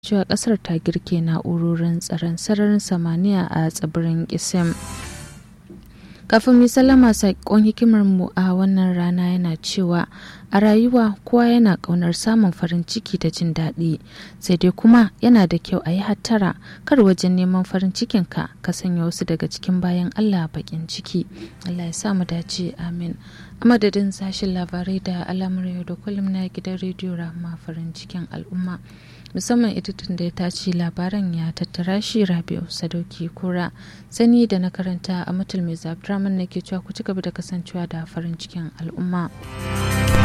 cewa kasar ta girke na'urorin tsaron sararin samaniya a tsibirin isim kafin mai sallama saƙon hikimar mu a wannan rana yana cewa a rayuwa kowa yana ƙaunar samun farin ciki da jin daɗi sai dai kuma yana da kyau a yi hattara kar wajen neman farin cikin ka ka sanya wasu daga cikin bayan allah baƙin ciki allah ya sa mu dace amin a madadin sashen labarai da alamar yau da kullum na gidan rediyo rahama farin cikin al'umma musamman editin da ya tace labaran ya tattara shi rabi'u sadauki kura sani da na karanta a mutul mai zafi na ke cewa ku ci gaba da kasancewa da farin cikin al'umma.